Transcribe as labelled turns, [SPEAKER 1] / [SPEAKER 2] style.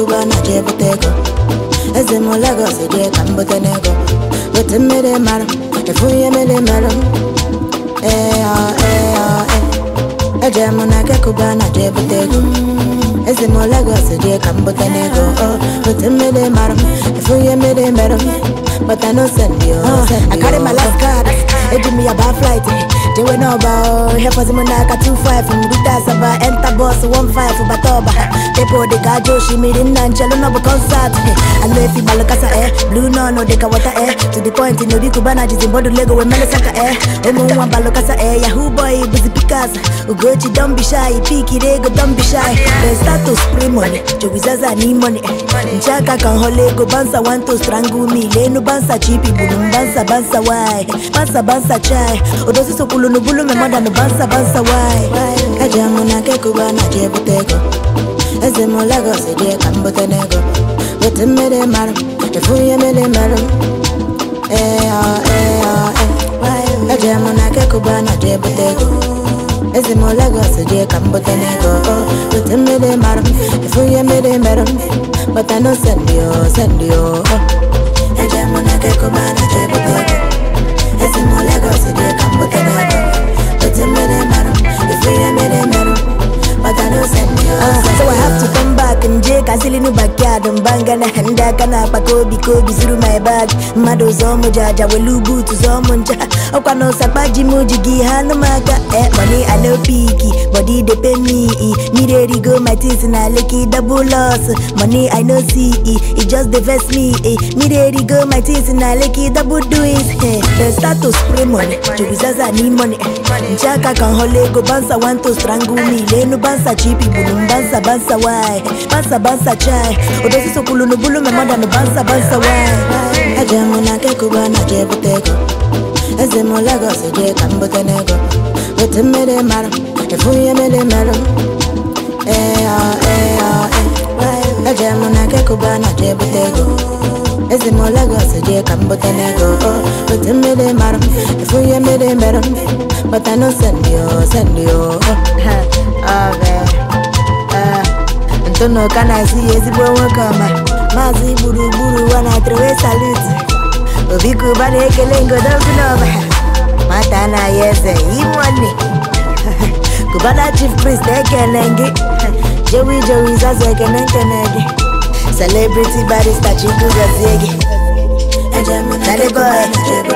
[SPEAKER 1] kụba na je bute ego eze m Lagos dị ka m bute n'ego wete mmiri mara efu ihe mmiri mara m ee ọ ee ọ ee eje m na nke kụba na je bute ego eze m Lagos dị ka m bute n'ego ọ wete mmiri mara m efu ihe mmiri mara m but I no send you
[SPEAKER 2] I carry my last card eji m ya baa flight jewe n'ọba hefọzi m n'aka 25 mgbute asaba enta bọs 15 bata ọba pepo dịka aja osimiri nna nchelu n'ọbụ kọnsat anụ efi gbalụkasa e blu nọnụ dịka wọta e to the point na obi kubana jizi mbọdụ lego wee melesaka e ụmụ nwa gbalụkasa e yahoo boy bụzi pikas ugochi dombishai pikiri ego dombishai the status pre money jogizaza ni money nchaka ka nhọla ego bansa want to strangle me lenu bansa chipi bulu bansa bansa why bansa bansa chai odosi sokwulu n'ubulu me mọda no bansa bansa why
[SPEAKER 1] eje m na nke kụba na je bute ego eze m Lagos dị ka m bute n'ego wete mmiri mara m efu ihe mmiri mara m ee ọ ee ọ ee eje m na nke kụba na je bute ego eze m Lagos dị ka m bute n'ego wete mmiri mara m efu ihe mmiri mara m but I no send you send you eje m na nke kụba na je bute ego eze m Lagos dị ka m bute n'ego wete mmiri mara m efu ihe mmiri mara m but I no send you
[SPEAKER 2] Ah,
[SPEAKER 1] send
[SPEAKER 2] so I
[SPEAKER 1] you.
[SPEAKER 2] have to come back nje kazili nu backyard mbanga na ndị aka na-akpa ka obi ka obi zuru my bag mmadụ zọọ mụ jaja welu boot zọọ mụ ncha ọkwa na ụsakpa ji m ji gị ha nụ m aka eh money I no piki body dey pay me eh. mmiri erigo my things na leki double loss money I no see eh. it just dey vex me eh. mmiri erigo my things na leki double doings eh. the status spray money jogizaza ni money nchaka ka nhọla ego bansa want to strangle me lenu bansa chipi bulu mbansa bansa why bansa bansa chai odosi sokwulu n'ubulu me mọda no bansa bansa why
[SPEAKER 1] eje m na nke kụba na je bute ego eze m Lagos dị ka m bute n'ego wete mmiri mara m efu ihe mmiri mara m ee ọ ee ọ ee eje m na nke kụba na je bute ego eze m Lagos dị ka m bute n'ego wete mmiri mara m efu ihe mmiri mara m but I no send you send you
[SPEAKER 2] ntụnụ ka na-esi ya ezigbo nwoke ọma maazị gburugburu wa na trewe salut obi kuba na-ekele ngodozi n'ọba nwata anaghị eze imonne kubana chief priest ekele gị jewi jewi zazu ekene nkene gị celebrity barista chukwu gọzie gị
[SPEAKER 1] eje m na
[SPEAKER 2] Daddy
[SPEAKER 1] nke kụba
[SPEAKER 2] boy,
[SPEAKER 1] na je